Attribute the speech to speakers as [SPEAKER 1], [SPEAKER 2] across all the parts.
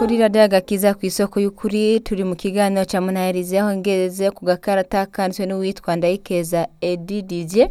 [SPEAKER 1] kuri radiyo agakiza ku isoko y'ukuri turi mu kiganiro cya munaherize aho ngeze ku gakarata kanditswe n'uwitwa ndayikeza edi didier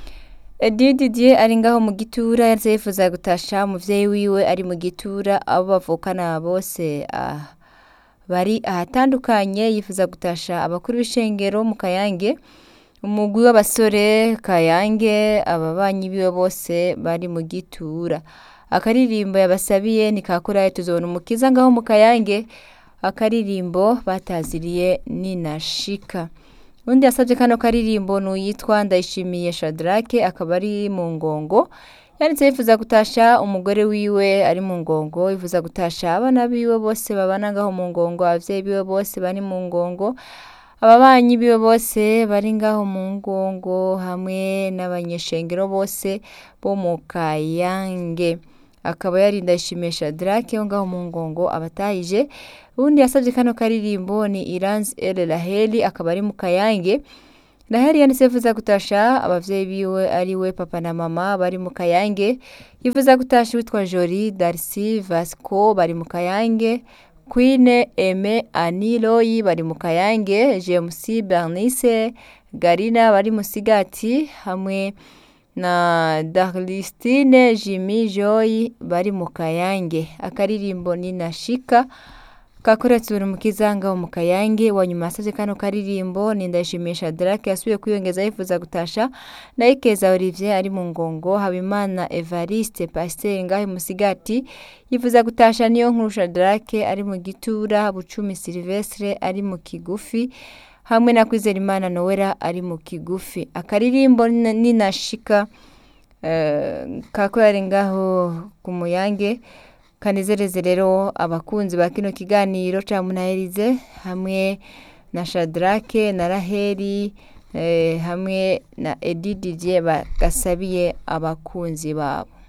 [SPEAKER 1] edi didier ari ngaho mu gitura yanditse yifuza gutasha umuvyeyi wiwe ari mu gitura abo bavukana bose ah, bari ahatandukanye yifuza gutasha abakuru b'ishengero mu kayange umugwi w'abasore kayange ababanyi biwe bose bari mu gitura akaririmbo yabasabiye ni kakuraye tuzobona umukiza ngaho mu kayange akaririmbo bataziriye ninashika undi yasabye kano karirimbo ni uyitwa ndayishimiye shadrake akaba ari mu ngongo yanditse yifuza gutasha umugore wiwe ari mu ngongo yifuza gutasha abana biwe bose babana ngaho mu ngongo abavyeyi biwe bose bari mu ngongo ababanyi biwe bose bari ngaho mu ngongo hamwe n'abanyeshengero bose bo mu kayange akaba yari ndayishimiye shadrake wo ngaho mu ngongo abatahije ubundi yasabye kano karirimbo ni iranzi el raheli akaba ari mu kayange raheli yanditse yifuza gutasha abavyeyi biwe ari we papa na mama bari mu kayange yifuza gutasha witwa jori darcy vasco bari mu kayange Queen Aime Aniloyi bari mu Kayange, James Bernice Garina bari mu Sigati hamwe na Darlistine Jimmy Joy bari mu Kayange. Akaririmbo ni Nashika kakoretse uri mu kizanga wo mu Kayange wa nyuma yasavye kano karirimbo ni ndayishimisha Drake yasubiye kwiyongeza yifuza gutasha na Ikeza Olivier ari mu ngongo Habimana Evariste Pasteur ngaho mu Sigati yifuza gutasha niyo nkurusha Drake ari mu gitura Bucumi Silvestre ari mu kigufi hamwe na Kwizerimana Noella ari mu kigufi akaririmbo ni nashika uh, kakorera ngaho ku muyange kanezereze rero abakunzi ba kino kiganiro ca munaherize hamwe na shadrake na raheli eh, hamwe na edi didier bagasabiye abakunzi babo